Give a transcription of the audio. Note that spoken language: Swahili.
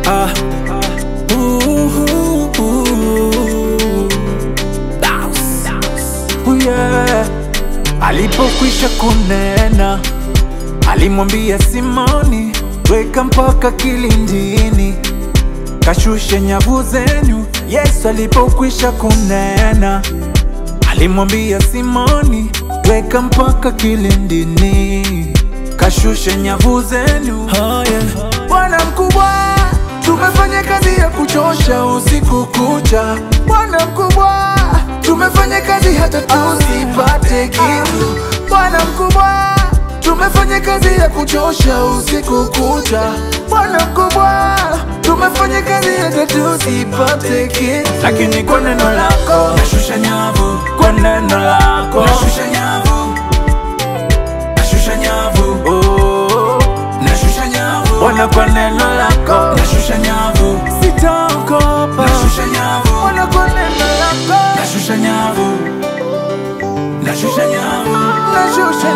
ah. Uhu, uhu. Bounce. Oh yeah. Alipokwisha kunena, alimwambia Simoni, weka mpaka kilindini, kashushe nyavu zenyu. Yesu alipokwisha kunena, alimwambia Simoni, weka mpaka kilindini, kashushe nyavu zenyu. Oh yeah. Bwana mkubwa, tumefanya kazi ya kuchosha usiku kucha. Bwana mkubwa, tumefanya kazi hata tusipate kitu. Bwana mkubwa, tumefanya kazi ya kuchosha usiku kucha. Bwana mkubwa, tumefanya kazi hata tusipate kitu, lakini kwa neno lako nashusha nyavu, kwa neno lako nashusha nyavu, nashusha nyavu, oh, nashusha nyavu, Bwana kwa neno lako nashusha nyavu, sitaogopa, nashusha nyavu, Bwana kwa neno lako nashusha nyavu, nashusha nyavu, nashusha